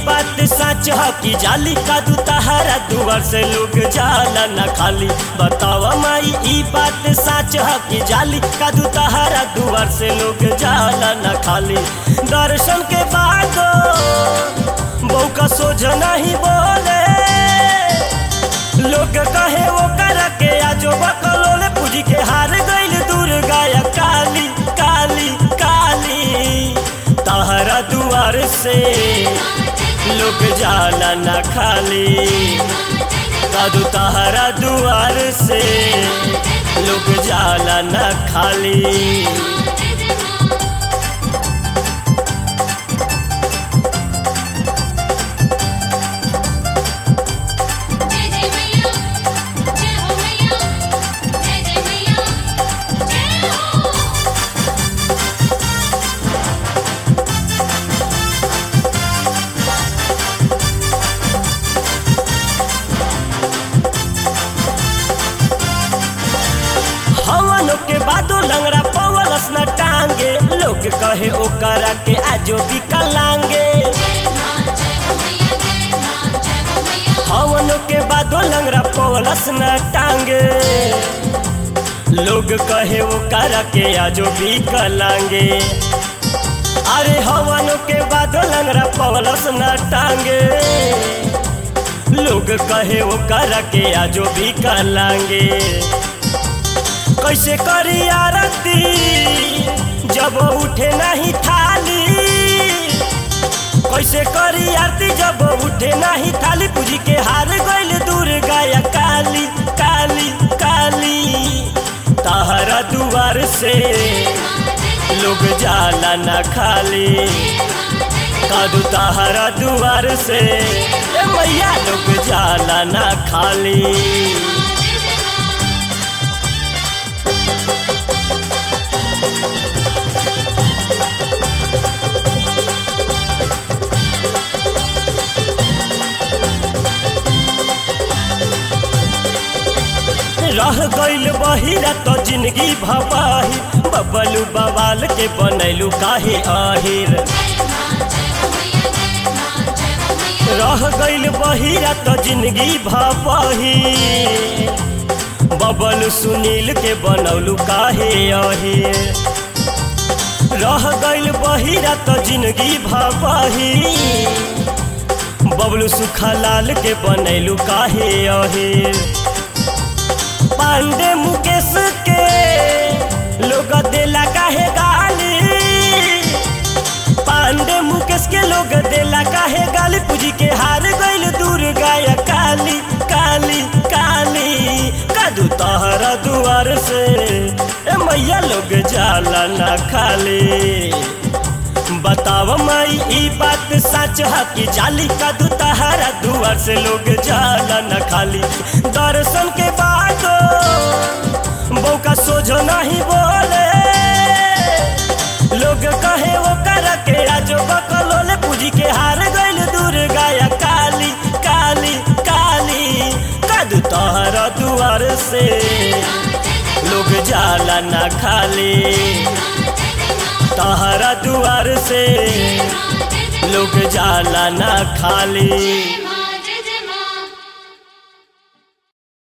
बात सच ह कि जाली का दू तहारा दुआर से लोग जाला न खाली बतावा माई ई बात सच ह कि जाली का दू तहारा दुआर से लोग जाला न खाली दर्शन के बाद बहू का सोझ नहीं बोले लोग कहे वो कर के आजो बकलोले पूजी के हार गइल दुर्गा या काली काली काली तहरा दुआर से लोग जाला न खाली कादू तहरा दुआर से लोग जाला न खाली जय जय मैया जय हो मैया जय जय मैया जय हो हवनों के बादो लंगड़ा पवलस न टांगे लोग कहे ओकरा के आजो विकलांगे हवनों के बादो लंगड़ा पवलस न टांगे लोग कहे ओकरा के आजो विकलांगे अरे हवनों के बादो लंगड़ा पवलस न टांगे लोग कहे ओकरा के आजो विकलांगे कैसे करी आरती जब उठे नहीं थाली कैसे करी आरती जब उठे नहीं थाली पूजी के हार गइल दुर्गा या काली काली काली तहरा दुआर से लोग जाला न खाली कादू तहरा दुआर से ए मैया लोग जाला न खाली रह गइल बहिरा तो जिंदगी भपाही बबलू बवाल के बनैलू काहे आहिर रह गइल बहिरा तो जिंदगी भपाही बबलू सुनील के बनौलू काहे आहिर रह गइल बहिरा तो जिंदगी भपाही बबलू सुखालाल के बनैलू काहे आहिर पांडे मुकेश के लोग देला काहे गाली पांडे मुकेश के लोग देला काहे गाली पूजी के हार गइल दुर्गा या काली काली काली कादू तहरा दुआर से ए मैया लोग जाला ना खाली बताव माई ई बात सच है कि जाली का दू तहारा दुआर से लोग जाला न खाली दर्शन के बाद बहू का सोझो नहीं बोले लोग कहे वो कर के आज बकलोले पूजी के हार गइल दुर्गा या काली काली काली कादू तहरा दुआर से लोग जाला न खाली तहरा दुआर से लोग जाला ना खाली